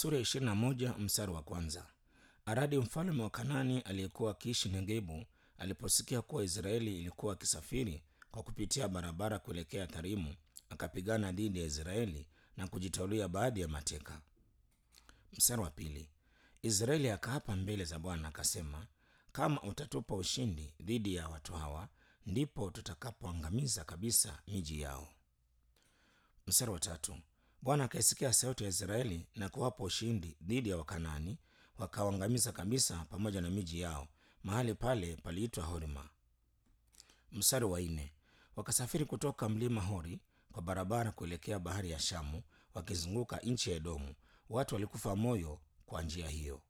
sura ya ishirini na moja mstari wa kwanza. Aradi mfalme wa Kanani aliyekuwa akiishi Negebu aliposikia kuwa Israeli ilikuwa akisafiri kwa kupitia barabara kuelekea Tharimu, akapigana dhidi ya Israeli na kujitwalia baadhi ya mateka. Mstari wa pili. Israeli akaapa mbele za Bwana akasema, kama utatupa ushindi dhidi ya watu hawa, ndipo tutakapoangamiza kabisa miji yao. Mstari wa tatu. Bwana akaisikia sauti ya Israeli na kuwapa ushindi dhidi ya Wakanani, wakawaangamiza kabisa pamoja na miji yao. Mahali pale paliitwa Horima. Mstari wa nne. Wakasafiri kutoka mlima Hori kwa barabara kuelekea bahari ya Shamu, wakizunguka nchi ya Edomu. Watu walikufa moyo kwa njia hiyo.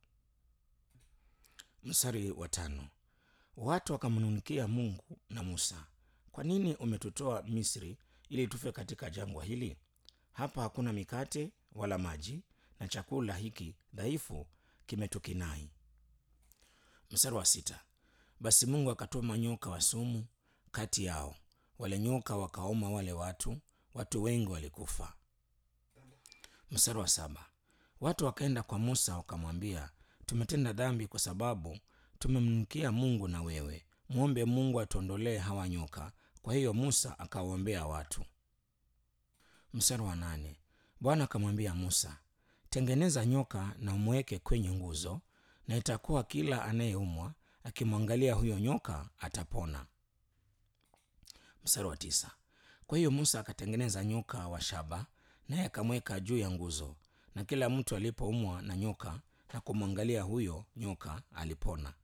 Mstari wa tano. Watu wakamnunikia Mungu na Musa, kwa nini umetutoa Misri ili tufe katika jangwa hili? Hapa hakuna mikate wala maji, na chakula hiki dhaifu kimetukinai. Mstari wa sita. Basi Mungu akatuma nyoka wa sumu kati yao, wale nyoka wakauma wale watu, watu wengi walikufa. Mstari wa saba. Watu wakaenda kwa Musa wakamwambia, tumetenda dhambi kwa sababu tumemnukia Mungu na wewe, mwombe Mungu atuondolee hawa nyoka. Kwa hiyo Musa akawaombea watu. Mstari wa nane. Bwana akamwambia Musa, tengeneza nyoka na umweke kwenye nguzo, na itakuwa kila anayeumwa akimwangalia huyo nyoka atapona. Mstari wa tisa. Kwa hiyo Musa akatengeneza nyoka wa shaba, naye akamweka juu ya nguzo, na kila mtu alipoumwa na nyoka na kumwangalia huyo nyoka alipona.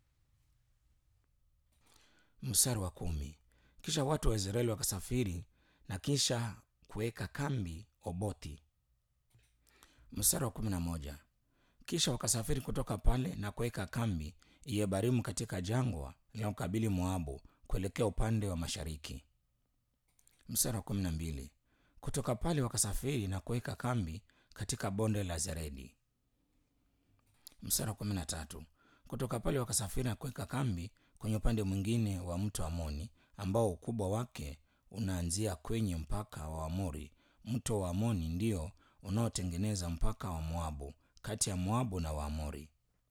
Mstari wa kumi. Kisha watu wa Israeli wakasafiri na kisha kuweka kambi Obothi. Mstari wa kumi na moja. Kisha wakasafiri kutoka pale na kuweka kambi Yebarimu katika jangwa linalokabili Moabu kuelekea upande wa mashariki. Mstari wa kumi na mbili. Kutoka pale wakasafiri na kuweka kambi katika bonde la Zeredi. Mstari wa kumi na tatu. Kutoka pale wakasafiri na kuweka kambi kwenye upande mwingine wa mto Amoni ambao ukubwa wake unaanzia kwenye mpaka wa Amori. Mto wa Amoni ndio unaotengeneza mpaka wa Moabu, kati ya Moabu na Waamori.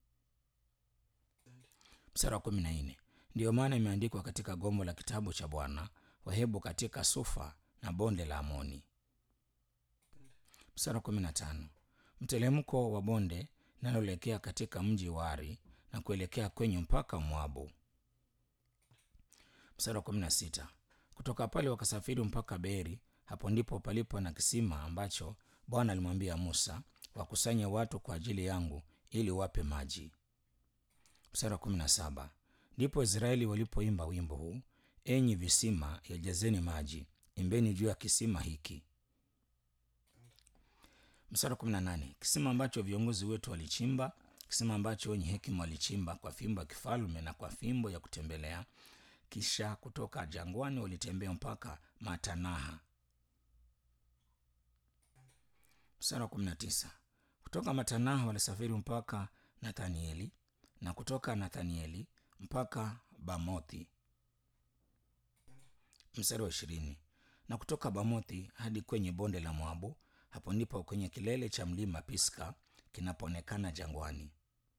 Mstari wa kumi na nne. Ndiyo maana imeandikwa katika gombo la kitabu cha Bwana, Wahebu katika Sufa na bonde la Amoni. Mstari wa kumi na tano. Mtelemko wa bonde linaloelekea katika mji wa Ari na kuelekea kwenye mpaka wa Moabu. Mstari wa kumi na sita. Kutoka pale wakasafiri mpaka Beri. Hapo ndipo palipo na kisima ambacho Bwana alimwambia Musa, wakusanye watu kwa ajili yangu ili wape maji. Mstari wa kumi na saba. Ndipo Israeli walipoimba wimbo huu, enyi visima yajazeni maji, imbeni juu ya kisima hiki. Mstari wa kumi na nane. Kisima ambacho viongozi wetu walichimba, kisima ambacho wenye hekima walichimba kwa fimbo ya kifalme na kwa fimbo ya kutembelea kisha kutoka jangwani walitembea mpaka Matanaha. Mstari wa kumi na tisa. Kutoka Matanaha walisafiri mpaka Nathanieli na kutoka Nathanieli mpaka Bamothi. Mstari wa ishirini. Na kutoka Bamothi hadi kwenye bonde la Moabu, hapo ndipo kwenye kilele cha mlima Piska kinapoonekana jangwani.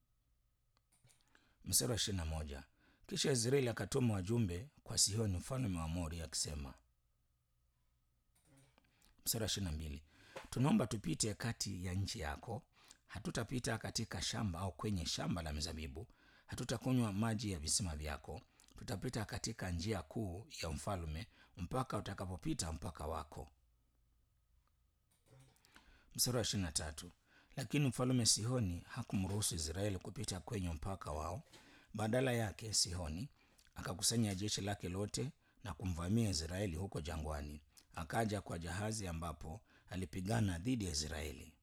Mstari wa ishirini na moja. Kisha Israeli akatuma wajumbe kwa Sihoni mfalme wa Amori akisema. Mstari wa ishirini na mbili. Tunaomba tupite kati ya nchi yako, hatutapita katika shamba au kwenye shamba la mizabibu, hatutakunywa maji ya visima vyako, tutapita katika njia kuu ya mfalme mpaka utakapopita mpaka wako. Mstari wa ishirini na tatu. Lakini mfalme Sihoni hakumruhusu Israeli kupita kwenye mpaka wao. Badala yake Sihoni akakusanya jeshi lake lote na kumvamia Israeli huko jangwani. Akaja kwa jahazi ambapo alipigana dhidi ya Israeli.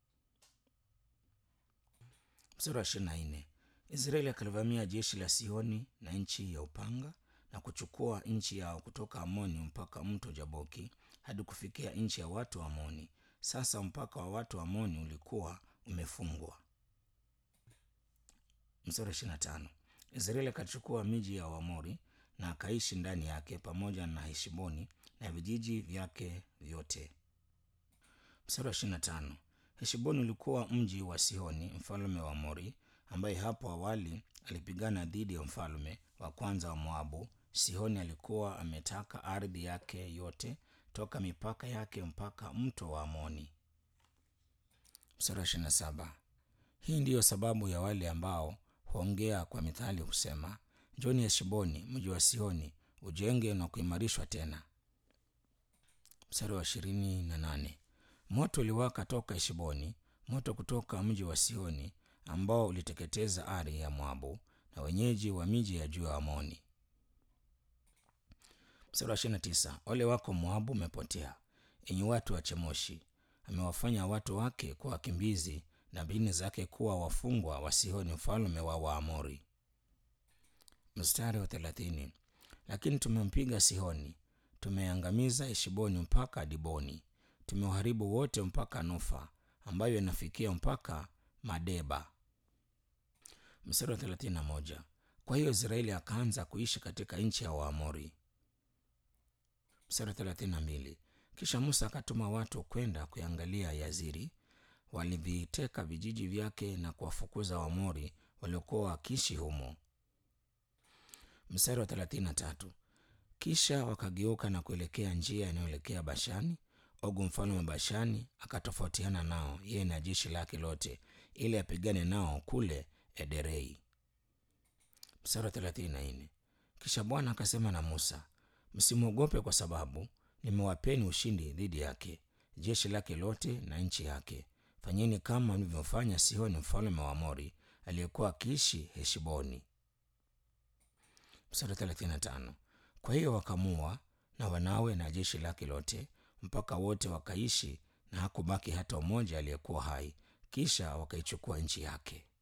Mstari wa ishirini na nne. Israeli akalivamia jeshi la Sihoni na nchi ya upanga na kuchukua nchi yao kutoka Amoni mpaka mto Jaboki hadi kufikia nchi ya watu wa Amoni. Sasa mpaka wa watu wa Amoni ulikuwa umefungwa. Mstari wa ishirini na tano. Israeli akachukua miji ya Waamori na akaishi ndani yake pamoja na Heshboni na vijiji vyake vyote. Mstari wa ishirini na tano. heshiboni ulikuwa mji wa sihoni mfalme wa mori ambaye hapo awali alipigana dhidi ya mfalme wa kwanza wa moabu sihoni alikuwa ametaka ardhi yake yote toka mipaka yake mpaka mto wa amoni mstari wa 27 hii ndiyo sababu ya wale ambao huongea kwa mithali husema njoni heshiboni mji wa sihoni ujenge na kuimarishwa tena mstari wa ishirini na nane moto uliwaka toka heshiboni moto kutoka mji wa sihoni ambao uliteketeza ari ya moabu na wenyeji wa miji ya juu ya amoni mstari wa ishirini na tisa ole wako moabu umepotea enyi watu wa chemoshi amewafanya watu wake kuwa wakimbizi na mbini zake kuwa wafungwa wa sihoni mfalme wa waamori mstari wa thelathini lakini tumempiga sihoni tumeangamiza heshiboni mpaka diboni tumeuharibu wote mpaka nufa ambayo inafikia mpaka madeba mstari wa thelathini na moja kwa hiyo israeli akaanza kuishi katika nchi ya waamori mstari wa thelathini na mbili kisha musa akatuma watu kwenda kuangalia yaziri waliviteka vijiji vyake na kuwafukuza wamori waliokuwa wakiishi humo mstari wa thelathini na tatu kisha wakageuka na kuelekea njia inayoelekea bashani ogu mfalme wa bashani akatofautiana nao yeye na jeshi lake lote ili apigane nao kule ederei mstari wa thelathini na nne kisha bwana akasema na musa msimwogope kwa sababu nimewapeni ushindi dhidi yake jeshi lake lote na nchi yake fanyeni kama mlivyofanya sihoni mfalme wa mori aliyekuwa akiishi heshiboni mstari 35 kwa hiyo wakamua na wanawe na jeshi lake lote mpaka wote wakaishi na hakubaki hata mmoja aliyekuwa hai kisha wakaichukua nchi yake